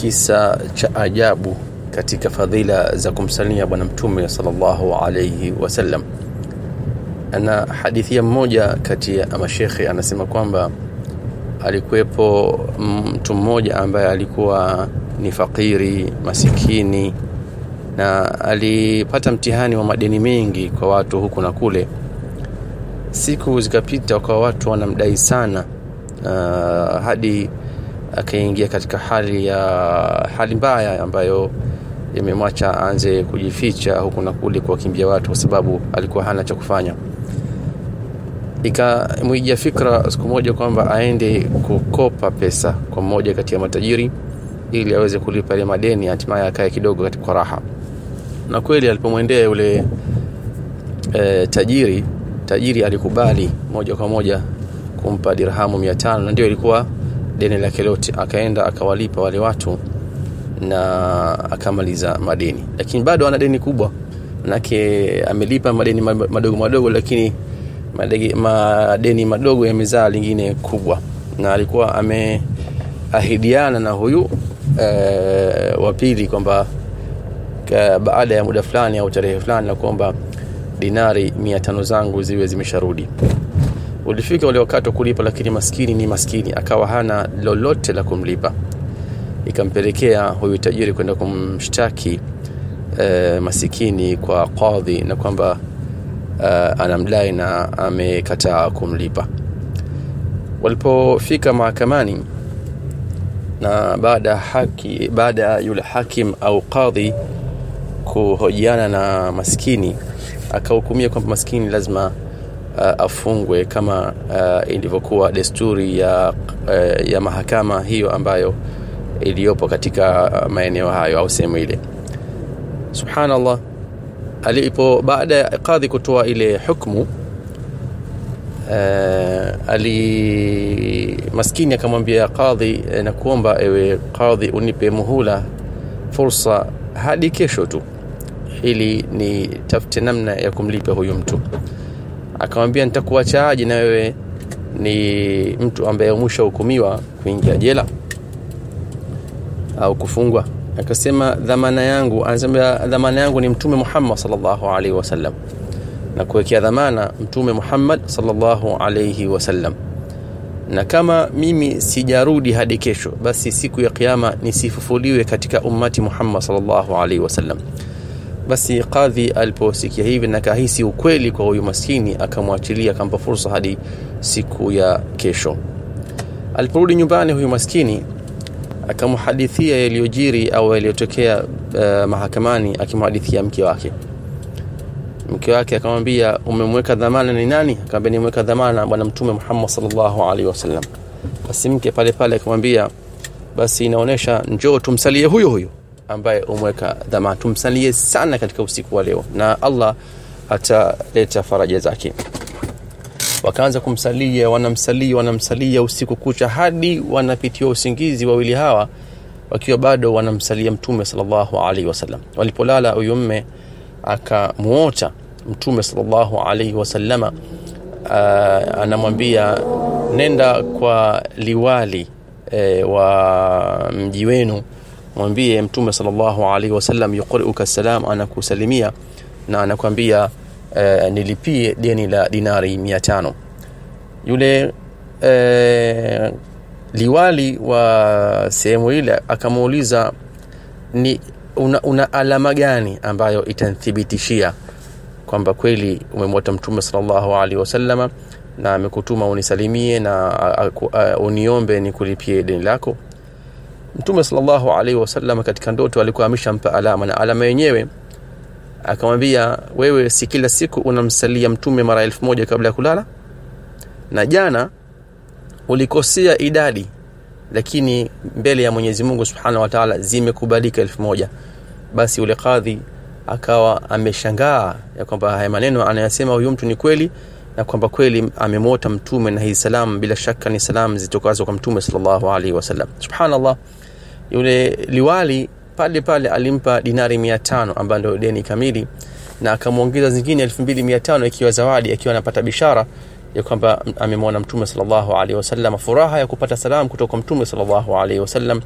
kisa cha ajabu katika fadhila za kumsalia bwana mtume sallallahu alayhi wasallam na hadithia mmoja kati ya mashekhe anasema kwamba alikuwepo mtu mmoja ambaye alikuwa ni fakiri masikini na alipata mtihani wa madeni mengi kwa watu huku na kule siku zikapita kwa watu wanamdai sana uh, hadi akaingia katika hali ya hali mbaya ambayo imemwacha aanze kujificha huku na kule kuwakimbia watu kwa sababu alikuwa hana cha kufanya ikamwijia fikra siku moja kwamba aende kukopa pesa kwa mmoja kati ya matajiri ili aweze kulipa ile madeni hatimaye akae kidogo katika raha na kweli alipomwendea yule e, tajiri tajiri alikubali moja kwa moja kumpa dirhamu 500 na ndio ilikuwa deni lake lote akaenda akawalipa wale watu na akamaliza madeni lakini bado ana deni kubwa manake amelipa madeni madogo madogo lakini madegi, madeni madogo yamezaa lingine kubwa na alikuwa ameahidiana na huyu e, wa pili kwamba baada ya muda fulani au tarehe fulani na kwamba dinari mia tano zangu ziwe zimesharudi ulifika ule wakati wa kulipa lakini maskini ni maskini akawa hana lolote la kumlipa ikampelekea huyu tajiri kwenda kumshtaki e, masikini kwa qadhi na kwamba uh, anamdai na amekataa kumlipa walipofika mahakamani na baada haki baada ya yule hakim au qadhi kuhojiana na maskini akahukumia kwamba maskini lazima uh, afungwe kama uh, ilivyokuwa desturi ya, uh, ya mahakama hiyo ambayo iliyopo katika maeneo hayo au sehemu ile subhanallah alipo baada ya kadhi kutoa ile hukmu uh, ali maskini akamwambia kadhi na kuomba ewe kadhi unipe muhula fursa hadi kesho tu ili ni tafute namna ya kumlipa huyu mtu akamwambia nitakuachaaje na wewe ni mtu ambaye mwisho hukumiwa kuingia jela au kufungwa akasema dhamana yangu anasema dhamana yangu ni mtume Muhammad sallallahu alaihi wasallam na kuwekea dhamana mtume Muhammad sallallahu alaihi wasallam na kama mimi sijarudi hadi kesho basi siku ya kiyama nisifufuliwe katika ummati Muhammad sallallahu alaihi wasallam basi kadhi aliposikia hivi na kahisi ukweli kwa huyu maskini akamwachilia akampa fursa hadi siku ya kesho aliporudi nyumbani huyu maskini akamhadithia yaliyojiri au yaliyotokea uh, mahakamani akimhadithia mke wake mke wake akamwambia umemweka dhamana ni nani akamwambia nimeweka dhamana bwana mtume Muhammad sallallahu alaihi wasallam basi mke pale pale akamwambia basi inaonesha njoo tumsalie huyo huyo ambaye umeweka dhamana tumsalie sana katika usiku wa leo na Allah ataleta faraja zake wakaanza kumsalia wanamsalia wanamsalia usiku kucha hadi wanapitiwa usingizi wawili hawa wakiwa bado wanamsalia mtume sallallahu alaihi wasallam walipolala huyu mme akamuota mtume sallallahu alaihi wasallama uh, anamwambia nenda kwa liwali e, wa mji wenu mwambie mtume sallallahu alaihi wasallam yuqriuka salam anakusalimia na anakwambia uh, nilipie deni la dinari 500 yule uh, liwali wa sehemu ile akamuuliza ni una, una alama gani ambayo itanithibitishia kwamba kweli umemwota mtume sallallahu alaihi wasallama na amekutuma unisalimie na uh, uh, uniombe nikulipie deni lako mtume sallallahu alaihi wasallam katika ndoto alikuwa ameshampa alama na alama yenyewe akamwambia wewe si kila siku unamsalia mtume mara elfu moja kabla ya kulala na jana ulikosea idadi lakini mbele ya Mwenyezi Mungu Subhanahu wa Ta'ala zimekubalika elfu moja basi ule kadhi akawa ameshangaa ya kwamba haya maneno anayasema huyu mtu ni kweli na kwamba kweli amemwota mtume na hii salam bila shaka ni salam zitokazo kwa mtume sallallahu alaihi wasallam subhanallah yule liwali pale pale alimpa dinari 500 ambayo ndio deni kamili na akamwongeza zingine 2500 ikiwa zawadi akiwa anapata bishara ya kwamba amemwona mtume sallallahu alaihi wasallam furaha ya kupata salam kutoka mtume sallallahu alaihi wasallam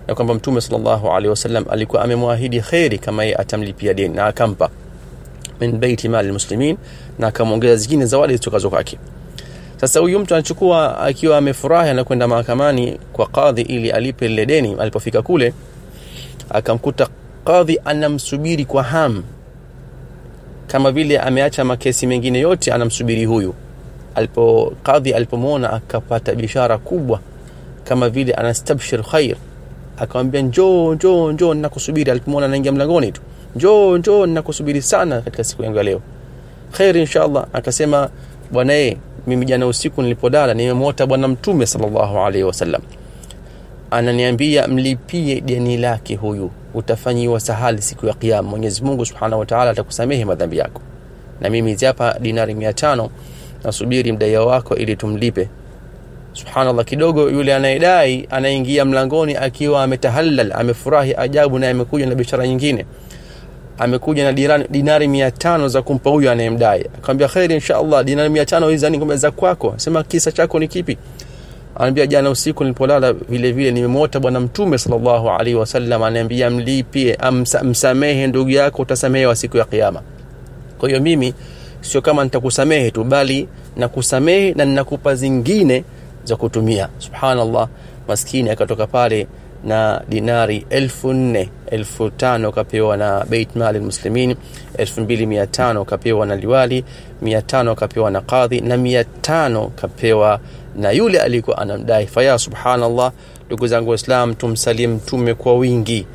ya kwamba mtume sallallahu alaihi wasallam alikuwa amemwahidi kheri kama yeye atamlipia deni na akampa min baiti mali muslimin na akamwongeza zingine zawadi zitokazo kwake sasa huyu mtu anachukua akiwa amefurahi anakwenda mahakamani kwa kadhi ili alipe lile deni alipofika kule akamkuta kadhi anamsubiri kwa hamu kama vile ameacha makesi mengine yote anamsubiri huyu alipo kadhi alipomwona akapata bishara kubwa kama vile anastabshir khair akamwambia njoo njoo njoo ninakusubiri alipomwona anaingia mlangoni tu njoo njoo ninakusubiri sana katika siku yangu ya leo khair inshallah akasema bwana eh mimi jana usiku nilipodala nimemwota bwana mtume sallallahu alaihi wasallam ananiambia mlipie deni lake huyu utafanyiwa sahali siku ya kiyama mwenyezi mungu subhanahu wa taala atakusamehe madhambi yako na mimi hizi hapa dinari mia tano nasubiri mdaia wako ili tumlipe subhanallah kidogo yule anayedai anaingia mlangoni akiwa ametahallal amefurahi ajabu naye amekuja na biashara nyingine amekuja na dirani, dinari mia tano za kumpa huyu anayemdai akamwambia kheri inshallah dinari mia tano hizi ni za kwako sema kisa chako ni kipi anaambia jana usiku nilipolala vile vile nimemwota bwana mtume sallallahu alaihi wasallam anaambia mlipie amsa, msamehe ndugu yako utasamehewa siku ya kiyama kwa hiyo mimi sio kama nitakusamehe tu bali nakusamehe na ninakupa zingine za kutumia subhanallah maskini akatoka pale na dinari elfu nne elfu tano kapewa na beit mali muslimin elfu mbili mia tano kapewa na liwali mia tano kapewa na kadhi na mia tano kapewa na yule alikuwa anamdai faya subhanallah ndugu zangu waislam tumsalie mtume kwa wingi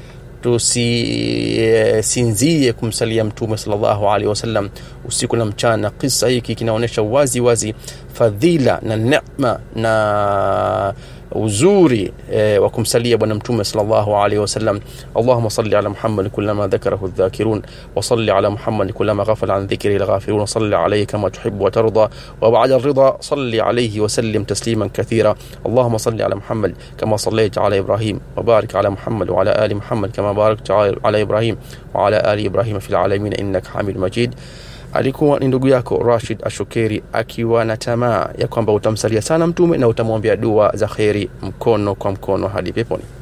tusisinzie kumsalia mtume sallallahu alaihi wasallam usiku na mchana kisa hiki kinaonyesha wazi wazi fadhila na neema na uzuri eh, wa kumsalia bwana mtume sallallahu alaihi wasallam allahumma salli ala muhammad kullama dhakarahu dhakirun wa salli ala muhammad kullama ghafala an dhikri alghafirun salli alayhi kama tuhibbu wa tarda wa ba'da ar-ridha salli alayhi wa sallim tasliman kathira allahumma salli ala muhammad kama sallaita ala ibrahim wa barik ala muhammad wa ala ali muhammad kama barakta ala ibrahim wa ala ali ibrahim fil alamin innaka hamidum majid alikuwa ni ndugu yako Rashid Ashokeri akiwa na tamaa ya kwamba utamsalia sana mtume na utamwombea dua za kheri mkono kwa mkono hadi peponi